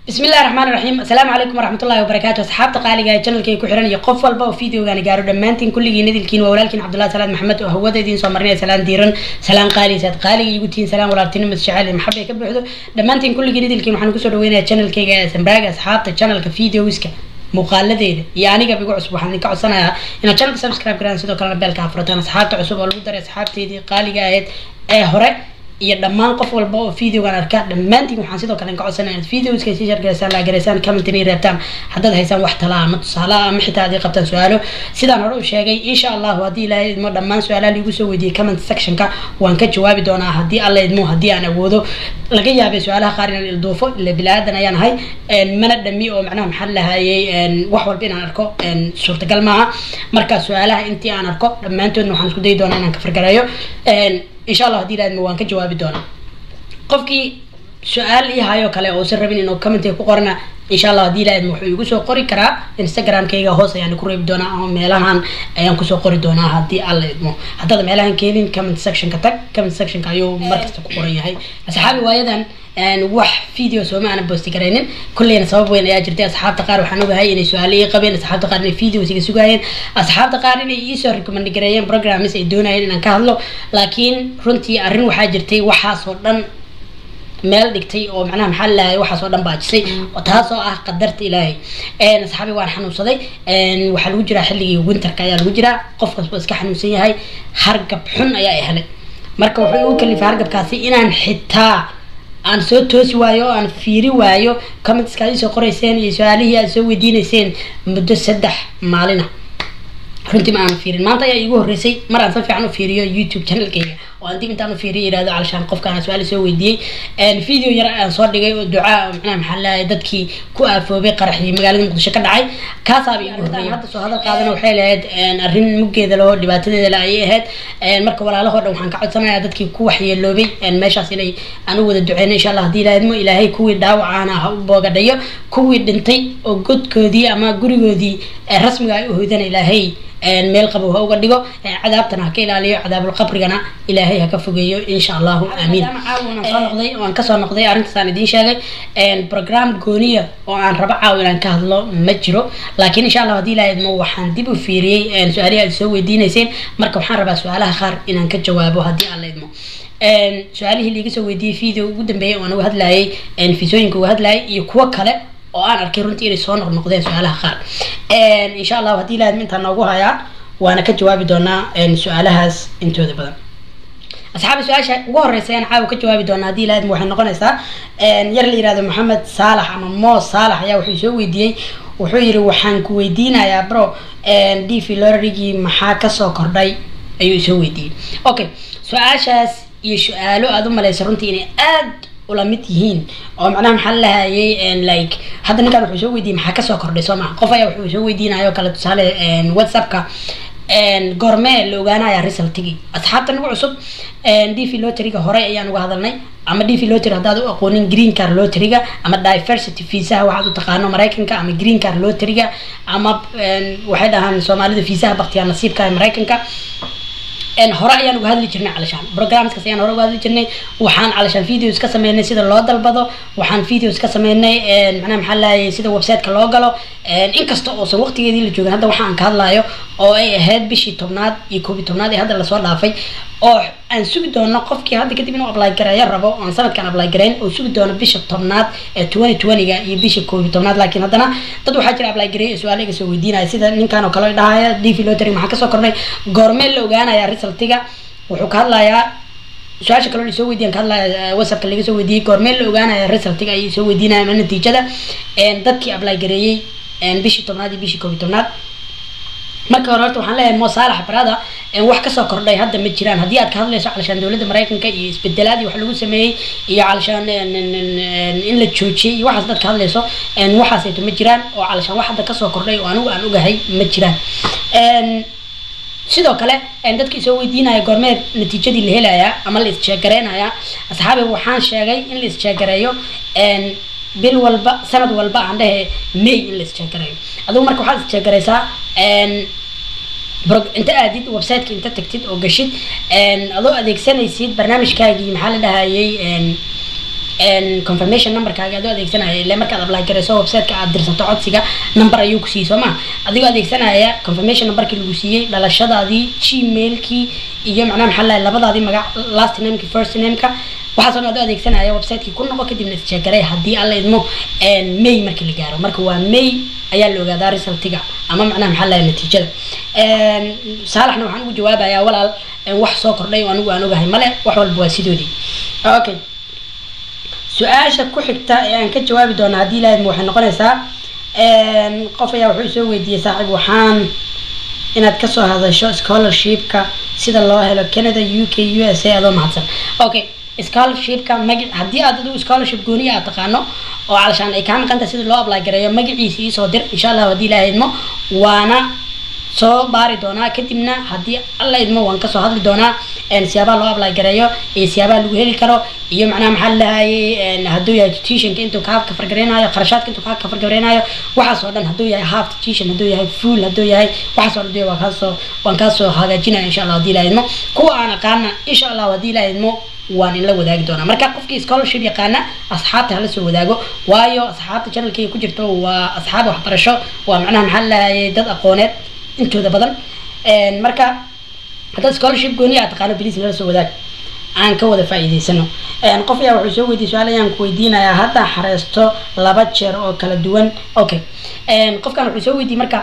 bismi illahi raxmaan raxiim asalaamu calaykum waraxmatullahi wabarakaatu asxaabta qaaliga ee janalkay ku xiran iyo qof walba oo videogaani gaaro dhammaantiin kulligiin idilkiin waa walaalkiin cabdullahi salaad maxamed oo hawada idiin soo marinaya salaan diiran salaan qaali saad qaaliga igu tihiin salaan walaaltinimo jacayl iyo maxabay ka buuxdo dhammaantiin kulligiin idilkiin waxaan kusoo dhaweynayaa janalkayga ee sambraaga asxaabta janalka videoska muuqaaladeeda iyo aniga igu cusub waxaan idinka codsanayaa inaad channelka subscribe garaan sidoo kalena beelka afurataan asxaabta cusub oo lagu daray asxaabteedii qaaliga ahayd ee hore iyo dhammaan qof walba oo videogan arka dhammaantiin waxaan sidoo kale ka codsanaya inaad videoska sii shargaraysaan laagaraysaan commentin ay reebtaan haddaad haysaan wax talaa ama tusaale ama xitaa haddii qabtaan su-aalo sidaan hore u sheegay insha allahu haddii ilaahay idmo dhammaan su-aalaha liigu soo weydiiyey comment sectionka waan ka jawaabi doonaa haddii alla idmo haddii aan awoodo laga yaabay su-aalaha qaar inaan ilduufo ila bilaadan ayaan ahay mana dhami oo macnaha maxaa lahayay wax walba inaan arko suurtagal maaha marka su-aalaha intii aan arko dhammaantoodna waxaan isku dayi doonaa inaan ka fargareeyo insha allah hadii ilaadmo waan ka jawaabi doonaa qofkii su-aal ii hayo kale uusan rabin inuu commentiga ku qorana insha allah hadii ilaadmo wuxuu igu soo qori karaa instagramkayga hoos ayaan ku reebi doonaa ama meelahan ayaan kusoo qori doonaa haddii alla idmo haddaad meelahan keenin comment sectionka tag comment sectionka ayuu markasta ku qoran yahay asxaabi waayadan wax video sooma aana boosti garaynin kulleyna sabab weyn ayaa jirtay asxaabta qaar waxaan ogahay inay su-aalo ii qabeen asxaabta qaar inay videos iga sugaayeen asxaabta qaar inay iisoo recommend gareeyeen programs ay doonayeen inaan ka hadlo laakiin runtii arrin waxaa jirtay waxaasoo dhan meel dhigtay oo macnaha maxaa lahay waxaas oo dhan baajisay taasoo ah qadarta ilaahay asxaabi waan xanuunsaday waxaa lagu jiraa xilligii winterka ayaa lagu jiraa qof kasba iska xanuunsan yahay hargab xun ayaa i helay marka wuxuu igu kalifay hargabkaasi inaan xitaa aan soo toosi waayo oo aan fiiri waayo commentska ad isoo qorayseen iyo su-aalihii aad soo weydiineyseen muddo saddex maalina runtii ma aan fiirin maanta ayaa iigu horreysay mar aan si fiican u fiiriyo youtube channelkayga oo aan dib intaan u fiiriyo yirahdo calashaan qofkaan su-aal soo weydiiyey video yar aan soo dhigay oo ducaa macnaha maxaa lahay dadkii ku aafoobay qaraxii magaalada muqdisho ka dhacay kaasaaba iigu horreeyay hadda soo hadal qaadana waxay lahayd arrin muggeeda laho dhibaatadeeda la ayay ahayd marka walaalahoo dhan waxaan ka codsanayaa dadkii ku waxyeeloobay meeshaas inay aan u wada duceyno insha allah hadii ilaahidmo ilaahay kuwii dhaawacaana ha u boogadhayo kuwii dhintay oo godkoodii ama gurigoodii rasmiga ay u hoydana ilaahay meel qabow ha uga dhigo cadaabtana ha ka ilaaliyo cadaabulqabrigana ilaahay ha ka fogeeyo insha allahu aamiin soo noqday oo aan kasoo noqday arrintaasaan idiin sheegay program gooniya oo aan rabo caaw inaan ka hadlo ma jiro laakiin insha allah hadii ilaha idmo waxaan dib u fiiriyey su-aalihi aad soo weydiineyseen marka waxaan rabaa su-aalaha qaar inaan ka jawaabo haddii aan la idmo su-aalihii liiga soo weydiiyey video ugu dambeeyay oo aan uga hadlayay fisooyinka uga hadlayay iyo kuwo kale oo aan arkay runtii inay soo noqnoqdeen su-aalaha qaar insha allahu haddii ilaahadma intaan noogu hayaa waana ka jawaabi doonaa su-aalahaas intooda badan asxaabi su-aasha ugu horeysa ayaan caawa ka jawaabi doonaa haddii ilaahadma waxay noqonaysaa yar la yihahdo maxamed saalax ama moos saalax ayaa wuxuu soo weydiiyey wuxuu yihi waxaan ku weydiinayaa bro d filorigii maxaa kasoo kordhay ayuu isoo weydiiyey okay su-aashaas iyo su-aalo aada u maleysa runtii inay aad ula mid yihiin oo macnaha maxaa lahayay like hadda ninkaan wuxuu soo weydiiyey maxaa kasoo kordhay soo maha qof ayaa wuxuu soo weydiinayo kale tusaale whatsappka goormee la ogaanaya resultigii asxaabta nagu cusub d v loteriga hore ayaan uga hadalnay ama d v lotery haddaad u aqoonin green car loteriga ama diversity viisaha waxaad u taqaano maraykanka ama green car loteriga ama waxay dhahaan soomaalida viisaha baktiyaa nasiibka ee maraykanka hore ayaan uga hadli jirnay calashaan programskaas ayaan hore uga hadli jirnay waxaan calashaan videos ka sameynay sida loo dalbado waxaan videos ka sameynay macnaha maxaa lahayay sida websiteka loo galo inkasta oosan waqtigeedii la joogin hadda waxaan ka hadlayo oo ay ahayd bishii tobnaad iyo koob iyo tobnaad ee hadda lasoo dhaafay oo aan sugi doono qofkii hadda kadib inuu apply gareeyo rabo oon sanadkan apply gareyn oo sugi doono bisha tobnaad ee twenty twentyga iyo bisha koob iyo tobnaad laakiin haddana dad waxaa jira apply gareeyo su-aal iga soo weydiinaya sida ninkan oo kale dhahaya d v lotery maxaa kasoo kordhay goormee la ogaanaya resultiga wuxuu ka hadlayaa su-aasha kaloo soo weydiyan ka hadlaya whatsappka laga soo weydiiyey goormee la ogaanaya resultiga ayay soo weydiinaya ama natiijada dadkii apply gareeyey bishii tobnaad iyo bishii koob iyo tobnaad marka hore horta waxaan leeyahay mo saalax barada wax kasoo kordhay hadda ma jiraan haddii aad ka hadlayso calashaan dowladda maraykanka iyo isbedelaadii wax lagu sameeyey iyo calashaan in la joojiyey iyo waxaas dad ka hadlayso waxaasayto ma jiraan oo calashaan wax hadda kasoo kordhay oo anigu aan ogahay ma jiraan sidoo kale dadkii soo weydiinaya goormee natiijadii la helayaa ama la isjeegareynayaa asxaabi waxaan sheegay in la isjeegareeyo bil walba sanad walba aan dhehe may in la isjeegareeyo adigu marka waxaad isjeegareysaa inta aadid websiteka inta tagtid oo gashid adoo adeegsanaysid barnaamijkaagii maxaa la dhahayay confirmation numberkaaga adoo adeegsanaya ile markaad apply garayso websiteka aad dirsato codsiga number ayuu ku siiyey soo ma adigoo adeegsanaya confirmation numberkii lagu siiyey dhalashadaadii gmailkii iyo macnaha maxaa lahay labadaadii magac last nameki first nameka waxaasoo dhan adoo adeegsanaya websitekii ku noqo kadibna isjeegaray haddii alla idmo may markii la gaaro marka waa may ayaa la ogaadaa resultiga ama macnaha maxaa lahay natiijada saalaxna waxaan ugu jawaabayaa walaal wax soo kordhay oo anigu aan ogahay male wax walba waa sidoodii okay su-aasha ku xigta ee aan ka jawaabi doono haddii ilaahidma waxay noqonaysaa qof ayaa wuxuu soo weydiiyey saaxiib waxaan inaad kasoo hadasho scholarshipka sida loo helo canada u k u s a adoo mahadsan okay scholarshipka magac haddii aad adigu scholarship gooniya aad taqaano oo calashaan ay kaa maqanta sida loo apply gareeyo magaciisa iisoo dir insha allah haddii ilaah idmo waana soo baari doonaa kadibna haddii alla idmo waan kasoo hadli doonaa siyaabaha loo apply gareeyo iyo siyaabaha lagu heli karo iyo macnaha maxaa lahayay hadduu yahay tuitionka intuu kaa kafargareynayo kharashaadka intuu kaa kafargareynayo waxaas oo dhan hadduu yahay half tuition hadduu yahay full hadduu yahay waxaas oo dhan waan kaasoo waan kaasoo hagaajinaya insha allah haddii ilaah idmo kuwa aan aqaana insha allah haddii ilaah idmo waan inla wadaagi doonaa marka qofkii scholarship yaqaana asxaabta hala soo wadaago waayo asxaabta channelkayga ku jirto waa asxaab waxbarasho waa macnaha maxaa lahayay dad aqooneed intooda badan marka haddaad scholarship gooni aad taqaano bliis nala soo wadaag aan ka wada faa'iidaysano qof ayaa wuxuu soo weydiiyey su-aal ayaan ku weydiinayaa hadda xareysto laba jeer oo kala duwan okay qofkan wuxuu soo weydiiyey marka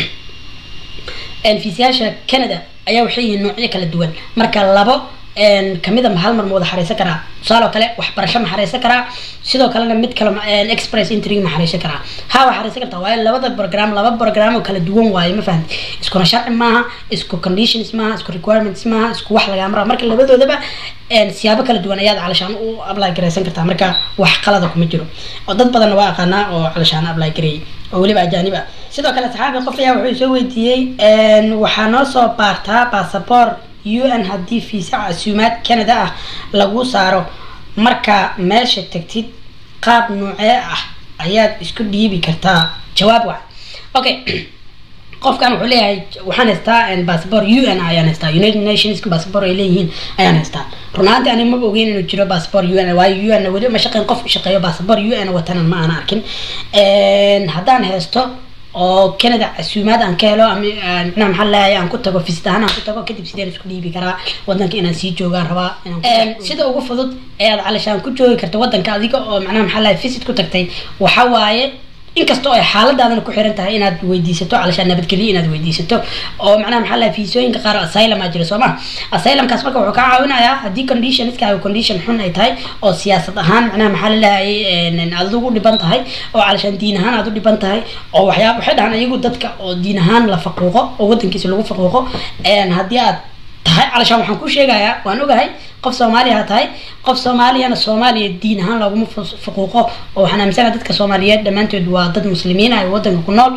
fiisayaasha canada ayaa waxay yihiin noocyo kala duwan marka labo kamida hal mar ma wada xareysan karaa tusaale oo kale waxbarasho ma xareysan karaa sidoo kalena mid kale express entry ma xareysan karaa ha waa xareysan kartaa waayo labada program laba program oo kala duwan waayo ma fahamti iskuna sharci maaha isku conditions maaha isku requirements maaha isku wax lagaa maraa marka labadoodaba siyaabo kala duwan ayaad calashaan u apply gareysan kartaa marka wax qalada kuma jiro oo dad badanna waa aqaanaa oo calashaan apply gareeyay oo weliba ajaanib ah sidoo kale saxaabi qof ayaa wuxuu soo weydiiyey waxaa noo soo baartaa basaboor u n haddii fiisa casuumaad canada ah lagu saaro marka meesha tagtid qaab noocee ah ayaad isku dhiibi kartaa jawaab wac okay qofkan wuxuu leeyahay waxaan haystaa bassabor u n ayaan haystaa united nations bassabor ay leeyihiin ayaan haystaa runaanti ani maba ogeyn inuu jiro bassabor u n waayo u n weli ma shaqeyn qof shaqeeyo bassabor u n watanan ma aana arkin haddaan haysto oo canada casuumaad aan ka helo micnaha maxaa leeyahay aan ku tago visit ahaan aan ku tago kadib sideen isku dhiibi karaa wadanka inaan sii joogaan rabaa sida ugu fudud ee aad calashaan ku joogi karta wadanka adiga oo macnaha maxaa leeyahay visit ku tagtay waxa waaye inkastoo ay xaaladaadana ku xiran tahay inaad weydiisato calashaan nabadgelyo inaad weydiisato oo macnaha maxaa lahay fiisooyinka qaar asylum aa jira soo ma asylumkaas marka wuxuu kaa caawinayaa haddii conditionskaaga condition xun ay tahay oo siyaasad ahaan macnaha maxaa lalahayay aad ugu dhiban tahay oo calashaan diin ahaan aad u dhiban tahay oo waxyaaba waxay dhahaan iyagu dadka oo diin ahaan la faquuqo oo wadankiisa lagu faquuqo haddii aad tahay calashaan waxaan ku sheegayaa waan ogahay qof soomaaliya ha tahay qof soomaaliyana soomaaliya diin ahaan looguma fuquuqo oo waxaan aaminsana dadka soomaaliyeed dhammaantood waa dad muslimiin ah ee wadanka ku nool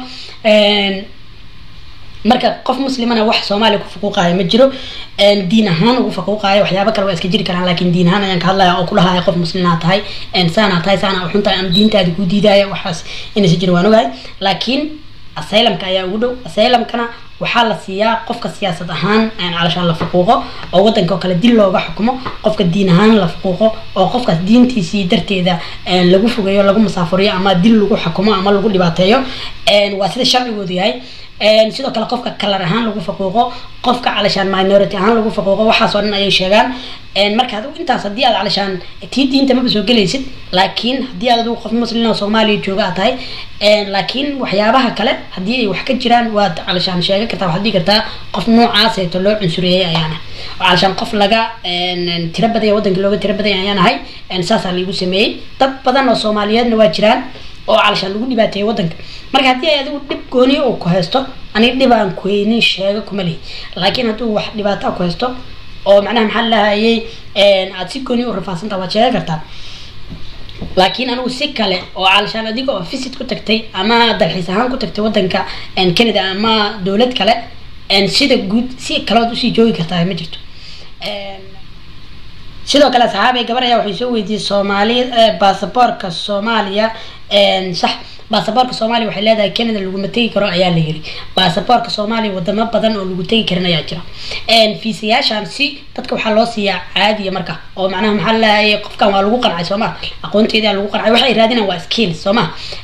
marka qof muslimana wax soomaaliya ku faquuqayo ma jiro diin ahaan ugu faquuqayo waxyaaba kale waa iska jiri karaan laakiin diin ahaan ayaan ka hadlaya oo kudhahaya qof muslimaa tahay saanaa tahay saana xun tahay ama diintaada ku diidaya waxaas inaysa jiro waan ogahay laakiin asylumka ayaa ugu dhow asylumkana waxaa la siiyaa qofka siyaasad ahaan calashaan la faquuqo oo wadanka oo kale dil looga xukumo qofka diin ahaan la faquuqo oo qofkaas diintiisii darteeda lagu fogeeyo lagu musaafuriyo ama dil lagu xukumo ama lagu dhibaateeyo waa sida sharcigoodu yahay sidoo kale qofka kalar ahaan lagu faquuqo qofka calashaan minority ahaan lagu faquuqo waxaasoo dhan ayay sheegaan marka adigu intaas haddii aad calashaan tii diinta maba soo gelaysid laakiin haddii aad adigu qof muslin oo soomaaliya jooga aad tahay laakiin waxyaabaha kale haddii ay wax ka jiraan waad calashaan sheegan kartaa waxaad dhigi kartaa qof noocaaseeto loo cunsuriyey ayaana calashaan qof laga tiro badaya waddanka looga tiro badaya ayaan ahay saasaa laigu sameeyey dad badan oo soomaaliyeedna waa jiraan oo calashaan lagu dhibaateeyay waddanka marka haddii ay adigu dhib gooniya uu ku haysto aniga dhib aan kuheynin sheego kuma lihi laakiin hadduu wax dhibaato ku haysto oo macnaha maxaa lahayay aada si gooniya u rafaadsantaa waad sheegan kartaa laakiin anigu si kale oo calashaan adiga oo visit ku tagtay ama dalxiis ahaan ku tagtay wadanka canada ama dowlad kale sida guud si kalood usii joogi kartaa ma jirto sidoo kale saxaabay gabar ayaa waxay soo weydiiyey soomaali baasaboorka soomaaliya sax baasaboorka soomaaliya waxay leedahay canada laguma tegi karo ayaa la yiri baasaboorka soomaaliya wadamo badan oo lagu tegi karin ayaa jira fiisayaashan si dadka waxaa loo siiyaa caadiya marka oo macnaha maxaa lahay qofkan waa lagu qancay sooma aqoonteedaa lagu qancay waxay raadinayaan waa skills sooma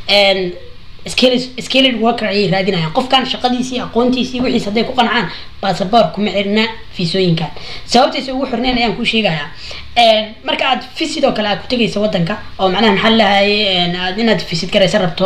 skilled worker ayay raadinayaan qofkan shaqadiisii aqoontiisii wixiis hadday ku qancaan baasaboor kuma xirna fiisooyinkan sababtaysa ugu xirneen ayaan kuu sheegayaa marka aad fisid oo kale aad ku tegaysa wadanka oo macnaha maxaa lahay aad inaad fisid garaysa rabto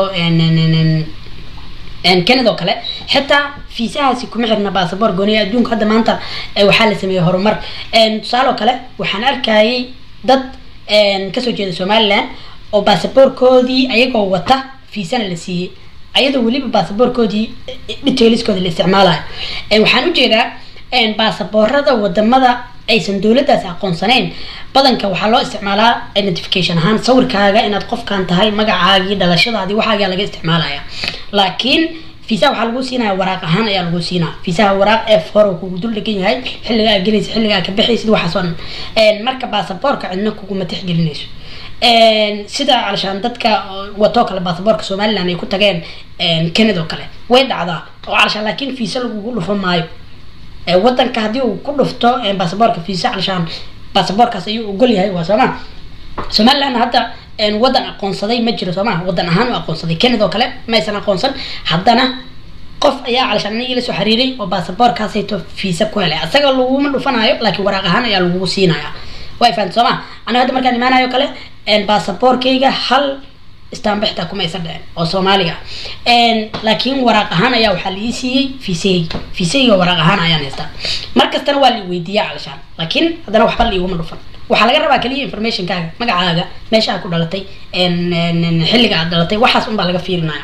canada oo kale xitaa fiisahaasi kuma xirna baasaboor gooniya adduunka hadda maanta waxaa la sameeyey horumar tusaale oo kale waxaan arkayay dad kasoo jeeda somaliland oo baasaboorkoodii ayagoo wata fiisana la siiyey ayadoo weliba baasaboorkoodii detailskooda la isticmaalayo waxaan ujeedaa baasaboorada wadamada aysan dowladaas aqoonsanayn badanka waxaa loo isticmaalaa identification ahaan sawirkaaga inaad qofkan tahay magacaagii dhalashadaadii waxaagaa laga isticmaalaya laakiin fiisaha waxaa lagu siinaya waraaq ahaan ayaa lagu siinaa fiisaha waraaq ee foro kugu dul dhegan yahay xilliga aad gelaysa xilliga aad ka baxaysid waxaas oo dhan marka baasaboorka cidna kuguma tixgelinayso sida calashaan dadka watoo kale baasaboorka somaliland ay ku tageen canada oo kale way dhacdaa oo calashaan laakiin fiisa lagugu dhufo maayo wadanka haddii uu ku dhufto baasaboorka fiisa calashaan baasaboorkaas ayuu ogol yahay waa sooma somaliland hadda wadan aqoonsaday ma jiro sooma wadan ahaan u aqoonsaday canada oo kale ma aysan aqoonsan haddana qof ayaa calashaan anigii la soo xiriiray oo baasaboorkaasayto fiisa ku helay asaga laguma dhufanayo laakiin waraaq ahaan ayaa lagugu siinaya way fahamta sooma aniga hadda markaan imaanayo kale baasaboorkayga hal istaanbixta kuma aysan dhicin oo soomaaliga laakiin waraaq ahaan ayaa waxaa la ii siiyey fiisahayga fiisahayga waraaq ahaan ayaan haystaa mar kastana waa la weydiiyaa calashaan laakiin haddana waxba la iguma dhufan waxaa laga rabaa keliya informationkaaga magacaaga meesha aad ku dhalatay xilliga aad dhalatay waxaas unbaa laga fiirinaya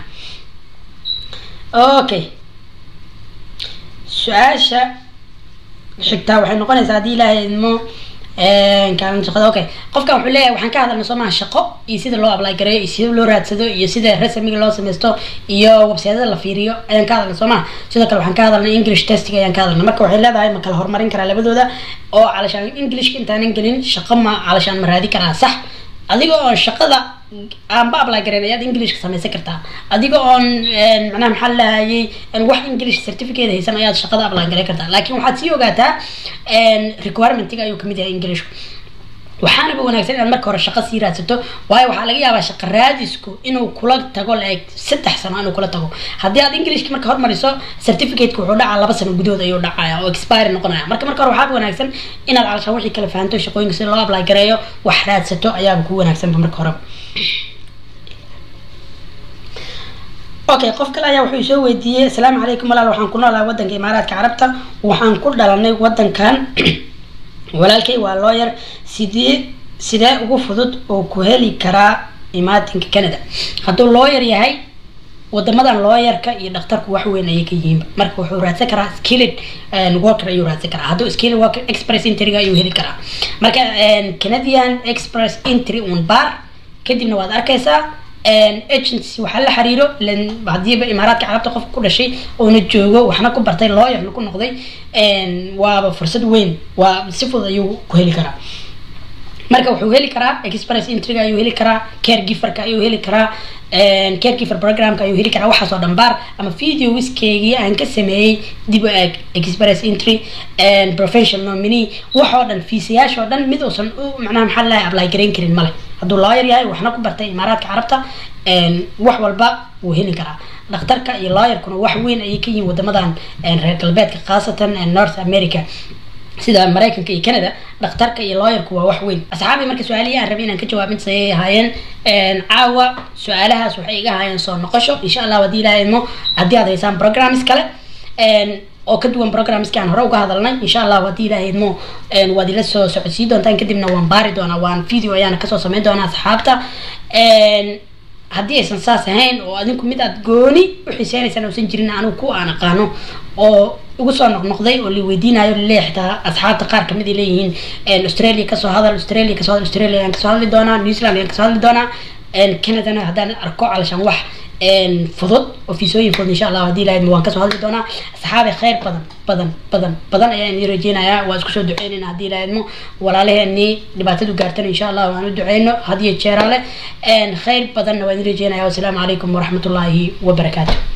okay su-aasha xigtaa waxay noqonaysaa haddii ilaahay idmo kaalin shaqada okay qofkan wuxuu leeyahay waxaan ka hadalnay soo maha shaqo iyo sida loo apply gareeyo iyo sida loo raadsado iyo sida resmiga loo sameysto iyo websayada la fiiriyo ayaan ka hadalnay soo maha sidoo kale waxaan ka hadalnay english testing ayaan ka hadalnay marka waxay leedahay ma kala horumarin karaa labadooda oo calashaan englishka intaanan gelin shaqo ma calashaan ma raadi karaa sax adiga oo shaqada aanba apply gareyn ayaad englishka samaysan kartaa adiga oon macnaha maxaa lahayay wax english certificate haysan ayaad shaqada apply gareyn kartaa laakiin waxaad sii ogaataa requirementiga ayuu kamid yahay englishku waxaanaba wanaagsan inaad marka hore shaqo sii raadsato waayo waxaa laga yaabaa shaqo raadisku inuu kula tago la-eg saddex sano inuu kula tago haddii aad englishka marka hormariso certificateka wuxuu dhacaa laba sano gudahood ayuu dhacaya oo expire noqonaya marka marka hore waxaaba wanaagsan inaad calashaan wixii kala fahanto shaqooyinka sida loo apply gareeyo wax raadsato ayaaba kugu wanaagsanba marka horeba okay qof kale ayaa wuxuu soo weydiiyey asalaamu calaykum walaal waxaan ku noolahay wadanka imaaraadka carabta waxaan ku dhalanay wadankan walaalkay waa looyar sidee sidee ugu fudud oo ku heli karaa imaatinka canada hadduu looyar yahay wadamadan looyarka iyo dhakhtarku wax weyn ayay ka yihiin marka wuxuu raadsan karaa skilled worker ayuu raadsan karaa hadduu skilled worker express entryga ayuu heli karaa marka canadian express entry un bar kadibna waad arkaysaa agency waxaa la xiriiro hadiiba imaaraadka carabta qofka ku dhashay oona joogo waxna ku bartay looyarna ku noqday waaba fursad weyn waa si fudud ayuu ku heli karaa marka wuxuu heli karaa express entryga ayuu heli karaa caregiverka ayuu heli karaa caregiver programka ayuu heli karaa waxaasoo dhan baar ama video wiskeygii aan ka sameeyey dib u eeg express entry professional nominee waxoo dhan fiisayaashoo dhan mid uusan u macnaha maxaa lahay apply garayn karin male hadduu lawyer yahay waxna ku bartay imaaraadka carabta wax walba wuu heli karaa dhakhtarka iyo lawyerkuna wax weyn ayay ka yihiin wadamadan reer galbeedka khaasatan north america sida maraykanka iyo canada dhakhtarka iyo lawyerku waa wax weyn asxaabi marka su-aalihii aan rabay inaan ka jawaab intaas ayay ahaayeen caawa su-aalahaas waxay iga ahaayeen soo noqosho insha allah haddii ilahay idmo haddii aad haysaan programs kale oo ka duwan programski aan hore uga hadalnay insha allah haddii ilahay idmo waad ila soo socodsiin doontaan kadibna waan baari doonaa waan video ayaana kasoo sameyn doonaa asxaabta haddii aysan saas ahayn oo adinku mid aad gooni u xiiseynaysaan uusan jirin anigu ku aan aqaano oo ugu soo noqnoqday oo la weydiinayo laleeyahay xitaa asxaabta qaar kamid ay leeyihiin australia kasoo hadal australia kasoo hadal australia ayaan kasoo hadli doonaa new zealand ayaan kasoo hadli doonaa canadana haddaan arko calashaan wax fudud oo fiisooyin fudud insha allah haddii ilahayd waan kasoo hadli doonaa asxaabi khayr badan badan badan badan ayaan idin rajeynayaa waa isku soo duceynayna haddii ilahaydmo walaalaheenii dhibaatadu gaartana insha allah waan u duceyno hadiyo jeeraale khayr badanna waan idin rajeynaya wasalaamu calaykum waraxmatullaahi wabarakaatu